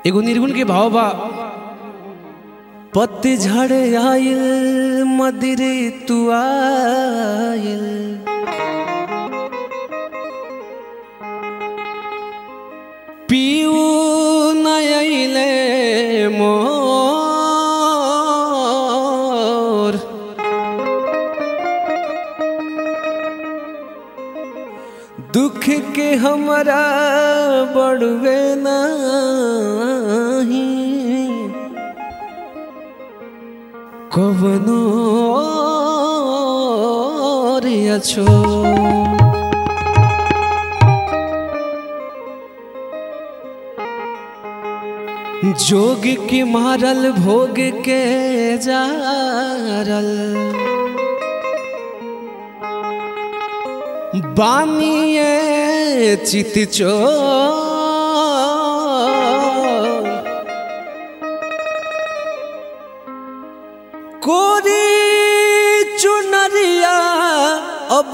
एगो निर्गुण के भाव बा पतझड़ आयल मदिरे तू आयल पीऊ नयले मोर दुख के हमरा बड़वे नाही कवनो रे अछो जोग के मारल भोग के जारल बानिए चित चो कोरी चुनरिया अब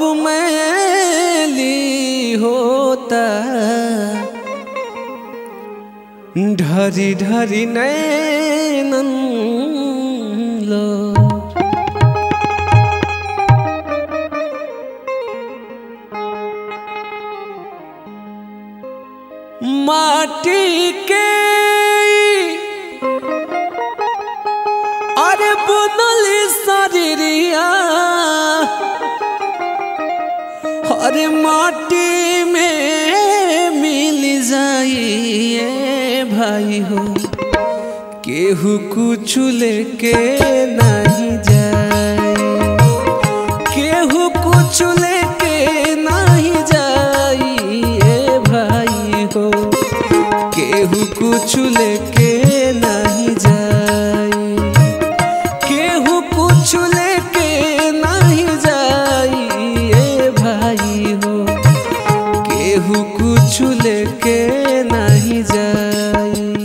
मैली होता ढरी ढरी नैनन लो माटी के अरे बुनल शरीरिया अरे माटी में मिल जाइए भाई हो केहू कुछ लेके नहीं जाए केहू कुछ लेके नहीं जाइए भाई हो केहू कुछ लेके नहीं जाए केहू कुछ लेके नहीं जाइए भाई हो केहू कुछ लेके नहीं जाए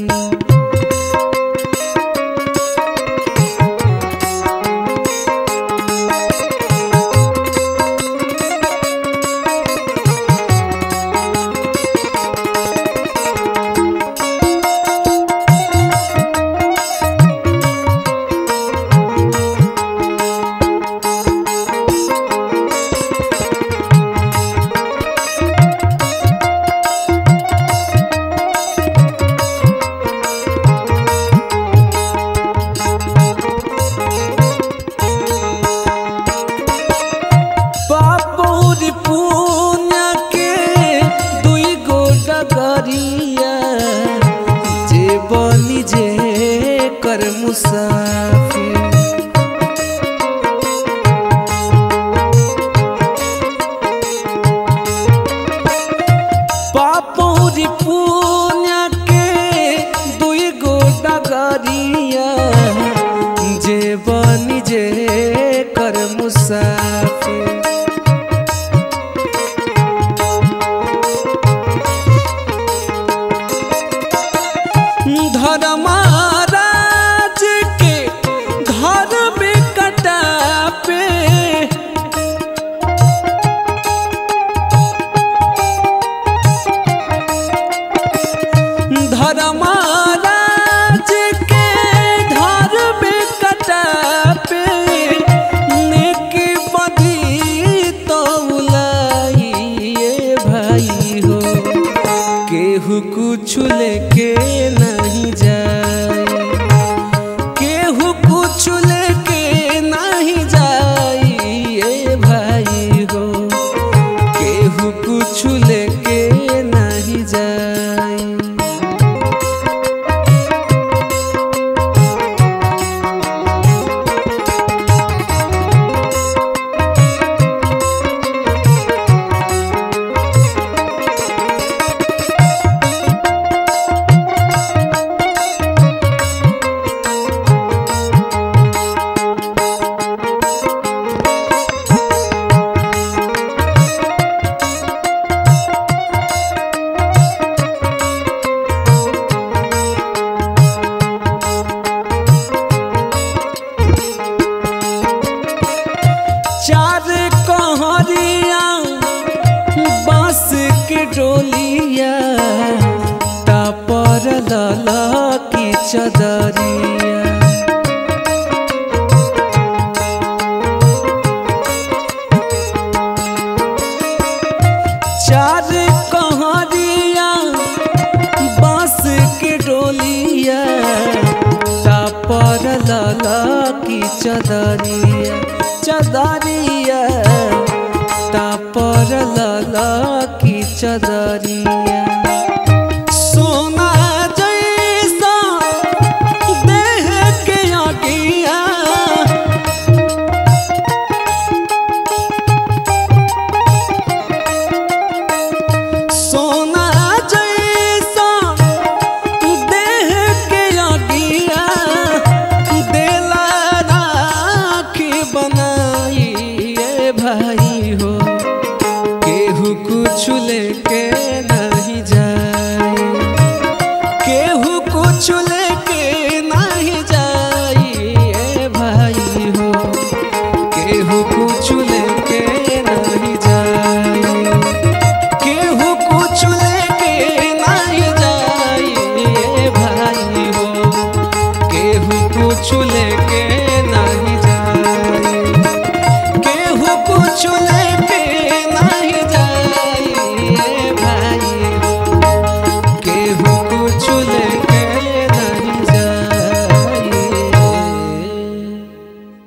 बाबूर पुण्य के दुई गो डगरिया जे बनी जे कर मुसाफिर बाबूर पुण्य के दुई गो डगरिया जे बनी जे कर मुसाफिर धर्मराज के घर में कटा पे धर्मराज के घर में कटा पे नेकी बधी तो उलाइए भाई हो केहू कुछ लेके नहीं जाए केहू कुछ लेके नहीं जाइए भाई हो केहू कुछ लेके नहीं जाए चार कहरिया बांस के डोलिया तापर लला की चदरिया चार कहरिया बांस के डोलिया तापर लला की चदरिया चदरिया तापर लला की चदरिया सोना जैसा देह के आगिया सोना जैसा देह के आगिया देला राखी बनाई ए भाई हो केहू कुछ लेके नहीं जाए केहू कुछ लेके नहीं जाई ए भाई हो केहू कुछ लेके नहीं जाए केहू कुछ लेके नहीं जाई ए भाई हो केहू कुछ लेके नहीं जाई केहू कुछ ले